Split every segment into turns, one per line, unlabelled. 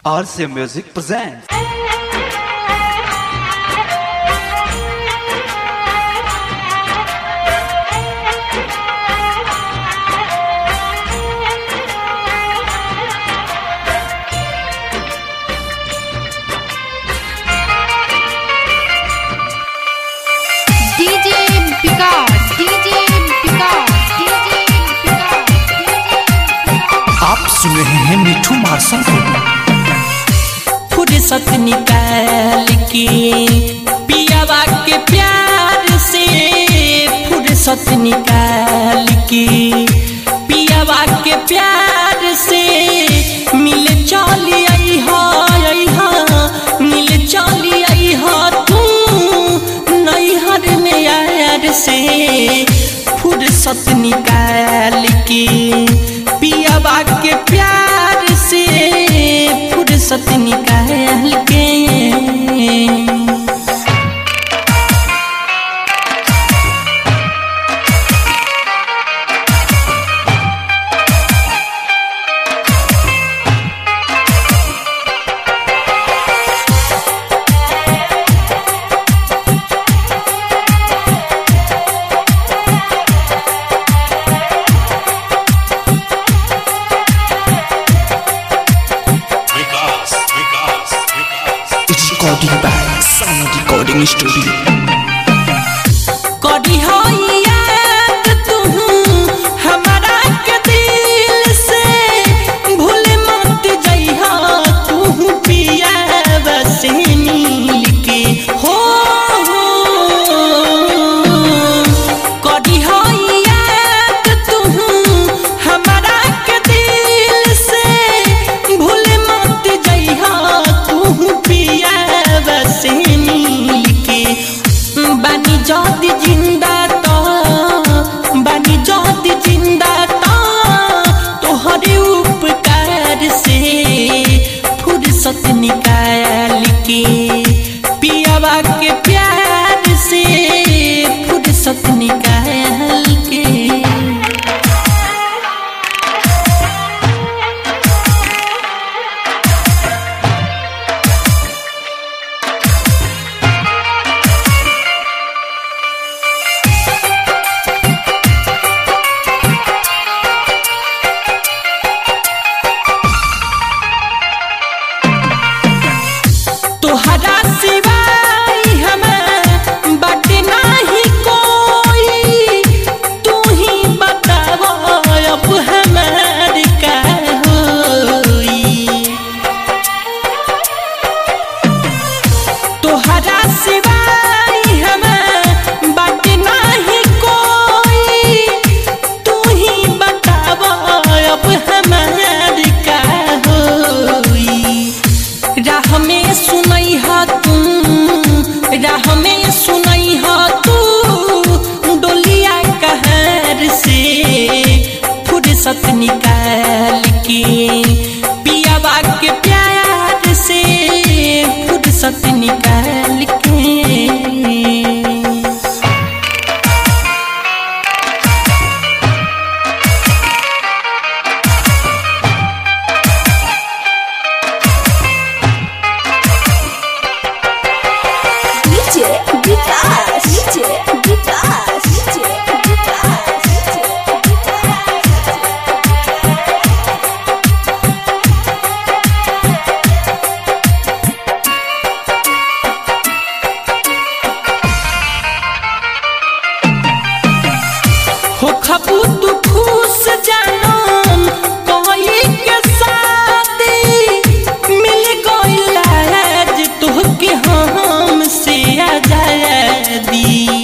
RCA Music presents.
DJ Picard, DJ Picard, DJ Picard,
आप सुन रहे हैं मिठू मार्शल को
फुर्सत निकाल के पियावा के प्यार से फुर्सत निकाल के पियावा के प्यार से मिल चली आई हो आई हो मिल चली आई हो तू नैहर में यार से फुर्सत निकाल के पियावा के प्यार से फुर्सत निकाल के
it's recording by sound recording studio
करी हो याद तू हमारा के दिल से भूल मत जइहा तू पिया बसे मिल के हो हो करी हो याद तू हमारा के दिल से भूल मत जइहा तू पिया बसे मिल के बानी जदी जिंदा तो बानी जदी जिंदा तो तोहरे उपकार से फुर्सत निकाल के पियावा के प्यार से फुर्सत निकाल के तोहरा सिवाय हमें बट नाही कोई तू ही बताव अब हमार का होई तोहरा सिवाय हमें बट नाही कोई तू ही बताव अब हमार का होई राह में सुनई हा तू राह में सुनई हा तू डोलिया कहर से फुर्सत निकाल के पियावा के प्यार से फुर्सत निकाल के
DJ Vikas, DJ Vikas, DJ Vikas, DJ
हो खबू तू खुश जानम कोई के साथी मिल गइल आज तोहके हम से आजादी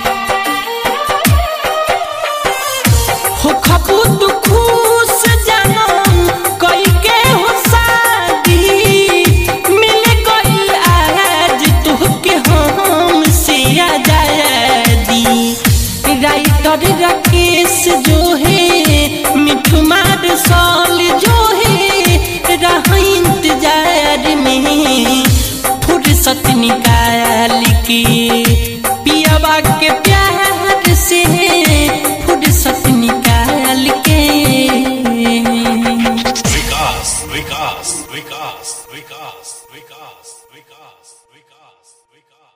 हो खबू तू खुश जानम कोई के हो शादी मिल गइल आज तोहके हम से आजादी राइटर राकेश जो है मिठू मार साल जो है रह इंतजार में फुर्सत निकाल के पियावा के प्यार से फुर्सत निकाल के
विकास विकास विकास विकास विकास विकास विकास विकास